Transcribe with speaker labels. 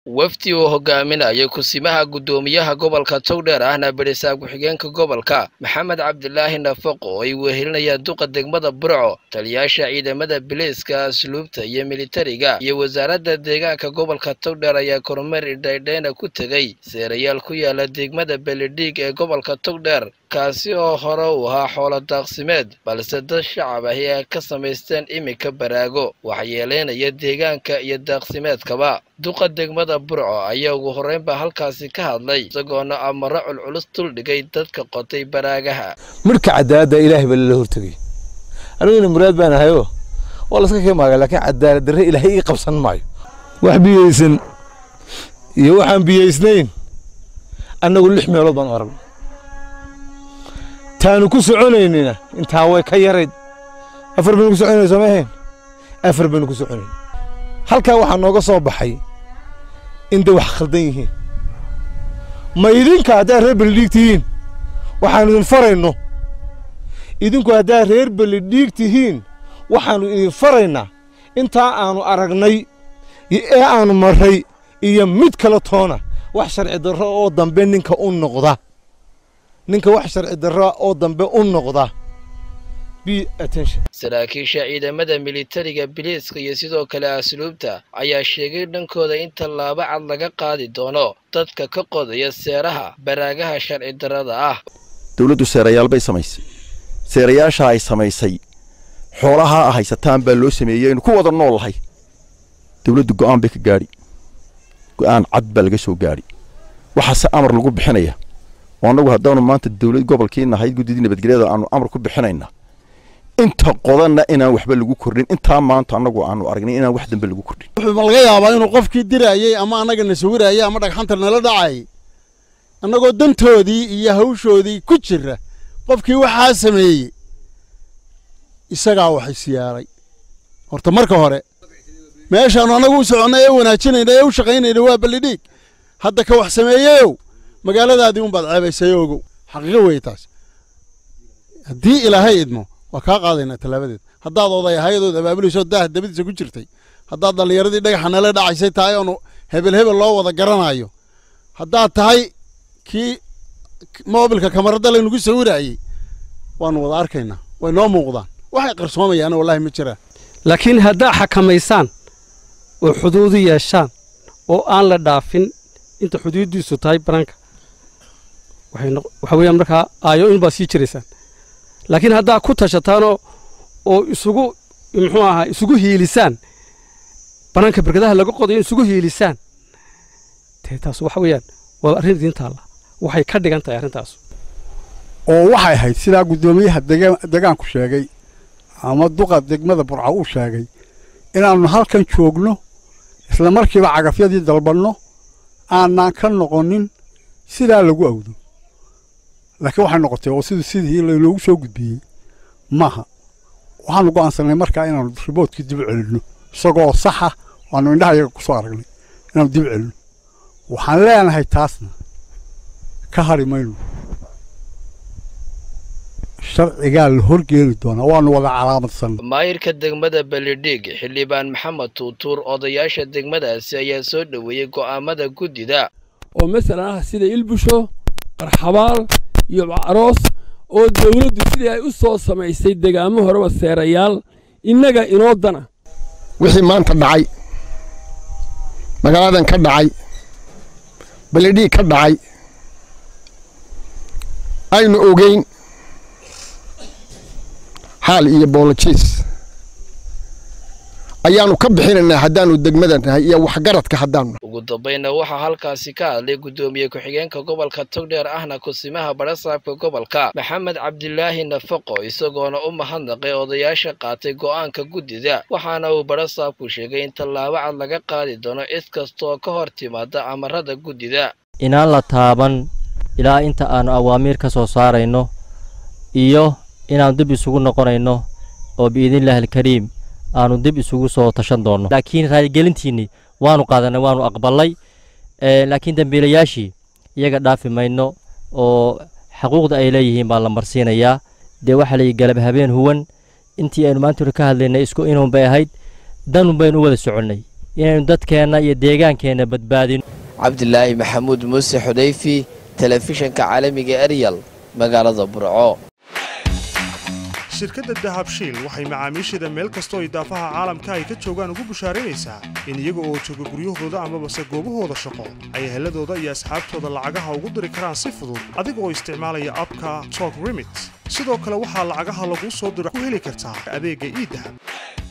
Speaker 1: wafdi uu hogaaminayo kusimaha guddoomiyaha gobolka togdheer ahna berisaab ku-xigeenka gobolka maxamed cabdilaahi nafaqo oo ay wehelinayaan duqa degmada burco taliyaasha ciidamada biliiska asluubta iyo militariga iyo wasaaradda deegaanka gobolka togdheer ayaa kormeer idhaydheyna ku tegey seerayaal ku yaala degmada belidhiig ee gobolka togdheer kaasi oo hore uu ahaa xoolo daaqsimeed balse dad shacab ahi ay ka samaysteen iminka baraago waxyeeleynaya deegaanka iyo daaqsimeedkaba duqa degmada burco ayaa ugu horreynbaa halkaasi ka hadlay isagoona amaro culculus duldhigay dadka qotay baraagaha
Speaker 2: midhka cadaaladda ilaahay baa lala hortegay aniguna muraad baan ahayoo waa laska kemaaga laakiin cadaalad darre ilaahay ii qabsan maayo wax biyeysan iyo waxaan biyeysnayn annagu lix meelood baan u aragna taanu ku soconaynina intaa way ka yarayd afar baynu ku soconayna sooma ahayn afar baynu ku soconayn halkaa waxaa nooga soo baxay inday wax khaldan yihiin ma idinka haddaad reer belidhiig tihiin waxaannu idin farayno idinku haddaad reer belidhiig tihiin waxaannu idin faraynaa intaa aannu aragnay ee aannu marray iyo mid kale toona wax sharci darro oo dambe ninka u noqda ninka wax sharci darra oo dambe u noqda
Speaker 1: saraakiisha ciidamada militariga biliiska iyo sidoo kale asluubta ayaa sheegay dhankooda in tallaabo cad laga qaadi doono dadka ka qodaya seeraha baraagaha sharci darrada ah
Speaker 3: dawladdu seerayaal bay samaysay seerayaasha ay samaysay xoolaha a haysataan baa loo sameeyey aynu ku wada nool lahay dawladdu go'aan bay ka gaadhi go'aan cad baa laga soo gaadhi waxaase amar lagu bixinaya oo annagu haddaanu maanta dawlad gobolkii nahay guddidii nabadgelyada aanu amar ku bixinaynaa inta qodanna inaan waxba lagu kordhin intaa maanta annagu aanu aragnay inaan wax dambe lagu kordhin
Speaker 4: wuxuu ma laga yaabaa inuu qofkii dirayey ama annaga na sawirayey ama dhagxanta nala dhacayay annagoo dantoodii iyo hawshoodii ku jira qofkii waxaa sameeyey isagaa wax isyaalay horta marka hore meeshaannu annagu u soconnay ee wanaajinayna ee u shaqaynayna waa ballidhiig hadda ka wax sameeyeyow magaaladaadii unbaad ceebaysay ogow xaqiiqo weeye taas haddii ilaahay idmo waa kaa qaadaynaa tallaabadeed haddaad oday ahayadood abaabulayso daah dabadiisa ku jirtay haddaad dhallinyaradii dhagaxa nala dhacaysay tahay oonu hebel hebel loo wada garanaayo haddaad tahay kii moobilka kamaradda laynugu sawiraayey waannu wada arkaynaa way noo muuqdaan waxay qarsoomayaana wallahi ma jiraan
Speaker 5: laakiin haddaa xakamaysaan oo xuduudu yeeshaan oo aan la dhaafin inta xuduuddiisu tahay banaanka waxa weeyaan markaa aayo in baad sii jiraysaan laakiin haddaa ku tashataanoo oo isugu muxuu ahaa isugu hiilisaan banaanka berkadaha laga qodayo isugu hiilisaan dee taas waxa weeyaan waa arrin idiin taalla waxay ka dhigan tahay arrintaas
Speaker 6: oo waxay ahayd sidaa guddoomiyaha degaanku sheegay ama duqa degmada burca uu sheegay inaannu halkan joogno isla markiiba cagafyadii dalbanno aanaan ka noqonin sidaa lagu awdo laakiin waxay noqotay oo sidii sidii laynoogu soo gudbiyey maaha waxaanu go'aansanay markaa inaannu riboodkii dib celinno isagoo saxa waannu indhaha yaga ku soo aragnay inaannu dib celinno waxaan leenahay taasna ka hadhi mayno sharcigaa la horgeeni doonaa waannu wada calaamadsan
Speaker 1: maayirka degmada belidhiig xildhibaan maxamed tuutuur odayaasha degmadaasi ayaa soo dhoweeyey go'aamada guddida
Speaker 7: oo masalan ah sida ilbusho qarxabaal iyo aroos oo dawladdu sidii ay u soo samaysay degaamo horeba seerayaal innaga inoo dana
Speaker 8: wixii maanta dhacay magaaladan ka dhacay belidhiig ka dhacay aynu ogeyn xaal iyo boolojiis ayaannu ka bixinaynaa haddaannu degmada nahay iyo waxgaradka haddaannu
Speaker 1: ugu dambayna waxaa halkaasi ka hadlay guddoomiye ku-xigeenka gobolka togdheer ahna kusimaha barasaabka gobolka maxamed cabdilaahi nafaqo isagoona u mahadnaqay odayaasha qaatay go'aanka guddida waxaana uu barasaabku sheegay in tallaabo cad laga qaadi doono cid kastaoo ka hor timaada amarada guddida
Speaker 9: inaan la taaban ilaa inta aannu awaamiir ka soo saarayno iyo inaannu dib isugu noqonayno oo biidniillaahi alkariim aanu dib isugu soo tashan doonno laakiin raaligelintiinnii waannu qaadanay waannu aqballay laakiin dembiilayaashii iyaga dhaafi mayno oo xaquuqda ay leeyihiin baa la marsiinayaa dee waxaa layihi galab habeen huwan intii aynu maanta ka hadlaynay isku inuun bay ahayd danun baynu u wada soconnay inaynu dadkeenna iyo deegaankeenna badbaadino
Speaker 1: cabdilaahi maxamuud muuse xudayfi telefishanka caalamiga eryal magaalada burco
Speaker 10: shirkadda dahabshiil waxay macaamiisheeda meel kastoo idaafaha caalamka ay ka joogaan ugu bushaaraynaysaa in iyaga oo jooga guryahooda amabase goobahooda shaqo ay heladooda iyo asxaabtooda lacagaha ugu diri karaan si fudud adiga oo isticmaalaya abka tok remit sidoo kale waxaa lacagaha laguu soo diro ku heli kartaa adeegga iidahab